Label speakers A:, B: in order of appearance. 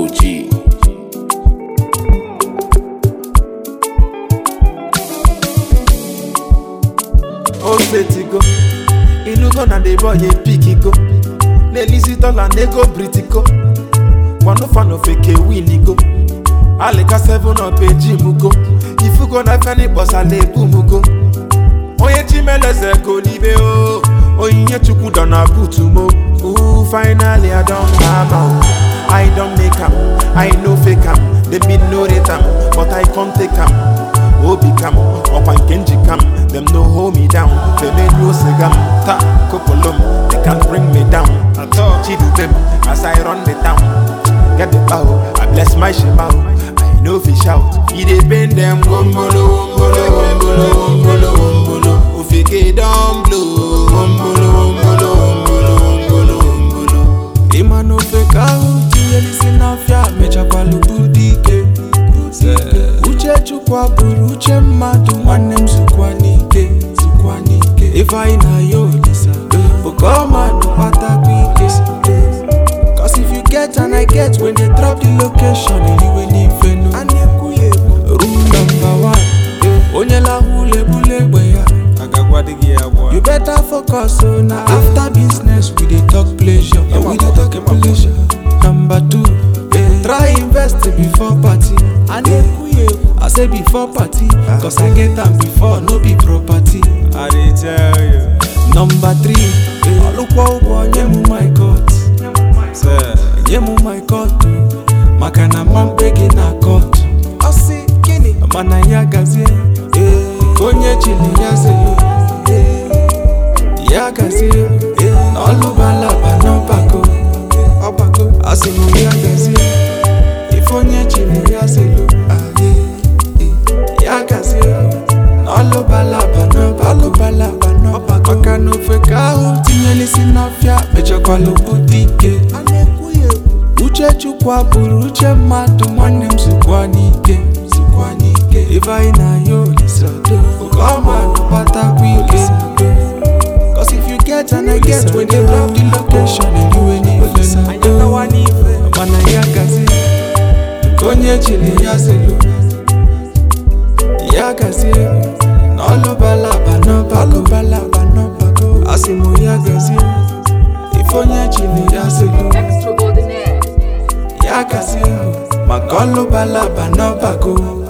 A: OG.
B: old lady go inugo na the boy a pick go n'elisi dollar nego britico one fan of eke win go alika seven up ejim go ifugo na feni bosa na-ebu go onye chimeleze go n'ibe o onyinye chukwu dọ na butu mo Ooh, finally i don hammer o i don make am i no fake am dem bin no rate am but i come take am obi kam ọkwa nke njikam dem no hold me down femenu osiga m ta kopolom they can bring me down chidubem as i run the town get the bow i bless my shema o i no fit shout e dey pain dem wombolo wombolo wombolo wombolo wombolo ofike don blow wombolo wombolo wombolo wombolo wombolo
C: ịma na ofe ka ahụ tinyelisi n'afịa mechakwala budike uche chukwu abụrụ uche mmadụ nwanne m zukwa n'ike zukwa n'ike ifeanyị na ya olisa oke ọmadụ kpatakwa ike Cause if you get and I get when they drop the location eliwe n'ife nu room number one onye lahụ ulebule egbe ya You better focus on na after business we dey talk pleasure. Yeah, we dey talk pleasure. Number two, eh, try invest before party. I I say before party, cause I get am before no be property.
D: I dey tell you,
C: Number three, eh, ọlụkwọ ụgwọ nye m my court,
D: sir.
C: nye m my court o, maka na mma mkpe gị na court. Ọ sị gịnị? Mana ya gazie, eh, onye chili ya zelu. eh, ya gazie n'ọlụbalaba n'ọbago ọbago asị m ya gazie ife onye chiri ya zelu aye, eh, ya gazie n'ọlụbalaba n'ọbalụbalaba n'ọbago maka na ofe ka ahụ tinyelisi n'ọfịa mechakwala obodo ike uche chukwu abụrụ uche mmadụ nwanne m zukwa n'ike zukwa n'ike ife anyị na ya olisado oke ọma kpatakwa ike Cause if you get and I get when they drop the location and you ain't even know Mana ya gazi Konye chile ya zelu Ya gazi N'ọlụ balaba n'ọbago balaba n'ọbago Asimo ya gazi Ifonye chile ya zelu
E: Extraordinaire.
C: Ya gazi Maka ọlụ balaba n'ọbago